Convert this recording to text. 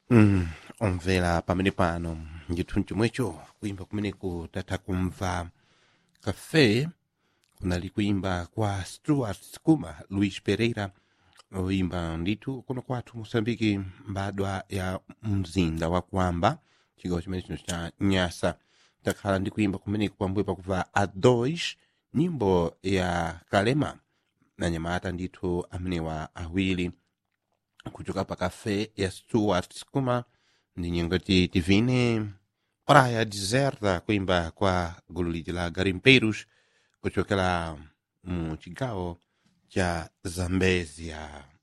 Mm, omvera pamene pano ndithu chomwecho kuimba kumeneku tatha kumva kafe kunali kuimba kwa stuart skuma luis pereira oimba ndithu kuno kwathu mosambiki mbadwa ya mzinda wa kwamba chigawo chimene chino cha nyasa takhala ndi kuimba kumeneku pambuyo pakuva a2 nyimbo ya kalema nanyamata ndithu amenewa awiri kuchoka pa kafe ya stuart skuma ndi nyingoti tivine praia deserta kuimba kwa gulu liji la garimpeiros kuchokera mu chigawo cha zambezia